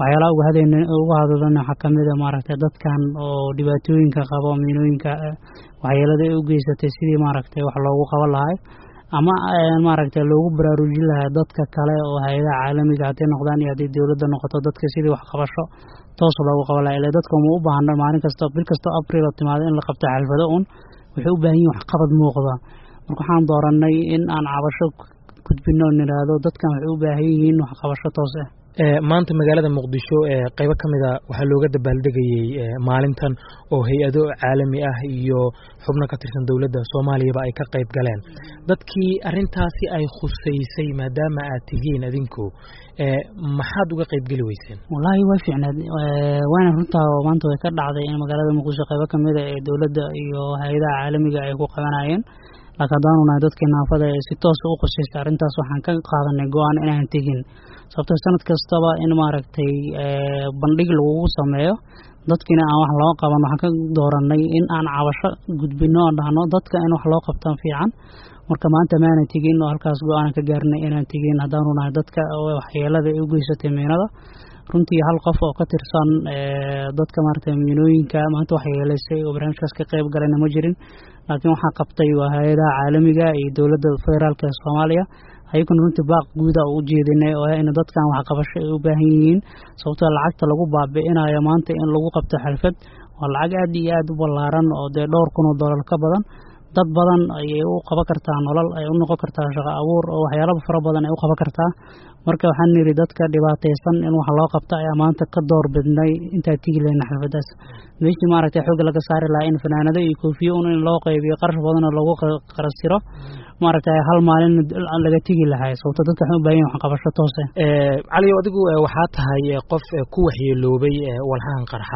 waxyaalaha uga hadayna uga hadalana waxaa kamid a maaragtay dadkan oo dhibaatooyinka qabo miinooyinka waxyeelada ay u geysatay sidii maaragtay wax loogu qaban lahay ama maaragtay loogu baraarujin lahaa dadka kale oo hay-adaha caalamiga hadday noqdaan iyo hadday dowladda noqoto dadka sidii wax qabasho toos loogu qaban laha ila dadka uma u baahna maalin kasta bil kastoo abril oo timaado in la qabto xalfado un waxay u baahan yihin waxqabad muuqda marka waxaan dooranay in aan cabasho gudbino o nidhaahdo dadkan waxay u baahan yihiin waxqabasho toos ah maanta magaalada muqdisho qeybo ka mid a waxaa looga dabaaldegayey maalintan oo hay-ado caalami ah iyo xubno ka tirsan dowladda soomaaliyaba ay ka qayb galeen dadkii arintaasi ay khuseysay maadaama aad tihiin adinku maxaad uga qayb geli weyseen wallaahi way fiicnaad waana runtaa maanta way ka dhacday in magaalada muqdisho qeybo kamid a ee dowladda iyo hay-adaha caalamiga ay ku qabanayeen laakiin haddaanu nahay dadkii naafada ee si toosa u khuseystay arrintaas waxaan ka qaadanay go-aan inaan tegin sababto sanad kastaba in maaragtay bandhig lagugu sameeyo dadkiina aan wax loo qaban waxaan ka dooranay in aan cabasho gudbino oo dhahno dadka in wax loo qabtan fiican marka maanta maana tegin oo halkaas go-aan ka gaarnay inaan tegin haddaanu nahay dadka waxyeelada ay u geysatay miinada runtii hal qof oo ka tirsan dadka maaragtay miinooyinka maanta waxyeelaysay oo barnaamijkaas ka qayb galayna ma jirin laakiin waxaa qabtay waa hay-adaha caalamiga iyo dowladda federaalka ee soomaaliya ayaguna runtii baaq guuda u jeedinay oo in dadkan waxqabasho ay u baahan yihiin sababtoo lacagta lagu baabi'inayo maanta in lagu qabto xalfad waa lacag aad iyo aad u ballaaran oo dee dhowr kun oo dollar ka badan dad badan ayay u qaban kartaa nolol ay u noqon kartaa shaqo abuur oo waxyaalo fara badan ay u qaban kartaa marka waxaan niri dadka dhibaataysan in wax loo qabto ayaa maanta ka door bidnay intaa tigi lehna xalfadaas meeshii maaragtay xoog laga saari lahaa in fanaanado iyo koofiyo un in loo qaybiyo qarash badanoo lagu qarasiro maaragtay hal maalin laga tegi lahay sababto dadka waxay u baahan wax qabasho toose caliyow adigu waxaa tahay qof ku waxyeeloobay walxahan qarxa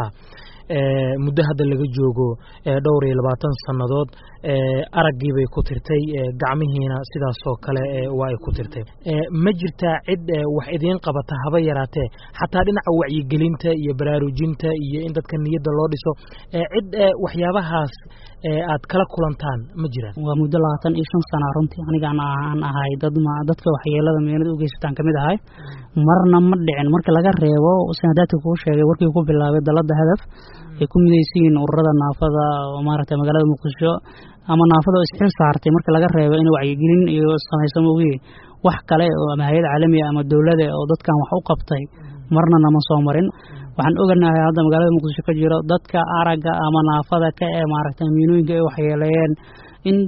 muddo hadda laga joogo dhowr iyo labaatan sannadood araggii bay ku tirtay gacmihiina sidaasoo kale waa ay ku tirtay ma jirtaa cid wax idiin qabata haba yaraatee xataa dhinaca wacyigelinta iyo baraarujinta iyo in dadka niyadda loo dhiso cid waxyaabahaas aad kala kulantaan ma jiraan waa muddo labaatan iyo shan sana runtii anigaan aan ahay dad dadka waxyeelada meenada u geysataan kamid ahay marna ma dhicin marka laga reebo sanadaadka kuu sheegay warkii ku bilaabay dalada hadaf ay ku midaysiin ururada naafada oo maaragtay magaalada muqdisho ama naafada oo isxil saartay marka laga reebo in wacyigelin iyo samayso mogiye wax kale oo ama hay-ad caalamiga ama dowlada oo dadkan wax u qabtay marna nama soo marin waxaan oganahay hadda magaalada muqdisho ka jiro dadka aragga ama naafada ka ee maaragtay miinooyinka ay waxyeeleeyeen in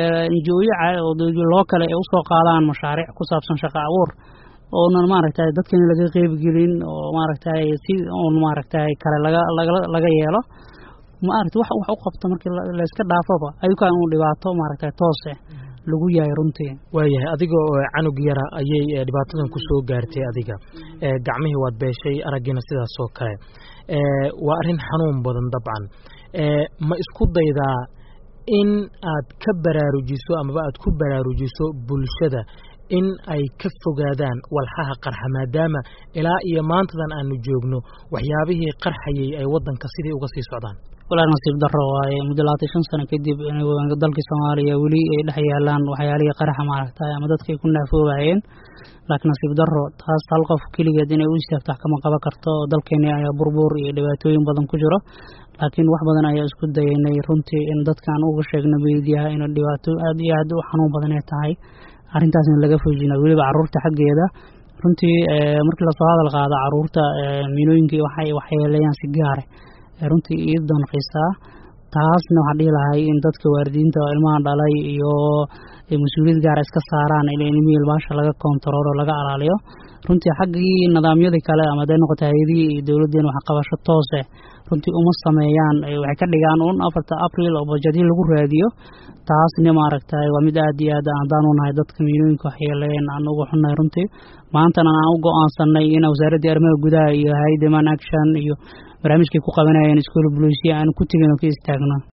njooyo loo kale ay usoo qaadaan mashaariic ku saabsan shaqo abuur oonan maaragtay dadkan laga qeybgelin oo maaragtay si un maaragtay kale laga laga laga yeelo maaragtay wax wax u qabto markii layska dhaafoba ayukaan uu dhibaato maaragtay toose lagu yahay runtii waayahay adigoo canug yara ayay dhibaatadan ku soo gaartay adiga gacmihii waad beeshay araggiina sidaas oo kale waa arrin xanuun badan dabcan ma isku daydaa in aad ka baraarujiso amaba aad ku baraarujiso bulshada in ay ka fogaadaan walxaha qarxa maadaama ilaa iyo maantadan aanu joogno waxyaabihii qarxayay ay waddanka sidii uga sii socdaan walaal nasiib daro waaye muddo labaatan shan sano kadib dalkii soomaaliya weli ay dhex yaalaan waxyaalihii qaraxa maaragtay ama dadka ay ku naafoobayeen laakiin nasiib daro taas hal qof keligeed inay u istaagto wax kama qaban karto dalkeeni ayaa burbur iyo dhibaatooyin badan ku jiro laakiin wax badan ayaa isku dayaynay runtii in dadkaan uga sheegno meediyaha in dhibaato aad iyo aad u xanuun badan ay tahay arrintaasna laga foojina weliba caruurta xaggeeda runtii markii lasoo hadal qaado caruurta miinooyinkii waxay waxyeeleeyaan si gaare runtii ii doonqisaa taasna waxaan dhihi lahay in dadka waalidiinta oo ilmaha dhalay iyo mas-uuliyad gaara iska saaraan in ilmihii ilmaasha laga kontaroolo laga alaaliyo runtii xaggii nidaamyadii kale ama haday noqoto hay-adihii iyo dowladdeena waxqabasho toose runtii uma sameeyaan waxay ka dhigaan un afarta abril oo bajadii lagu raadiyo taasna maaragtay waa mid aad iyo aad haddaanu nahay dadka miinooyinka waxyeeleen aan uga xunnahay runtii maantana aan u go-aansanay in wasaaraddii arrimaha gudaha iyo hay-adda man action iyo barnaamijkay ku qabanayeen iskool buluusiya aan ku tegin oo ka istaagno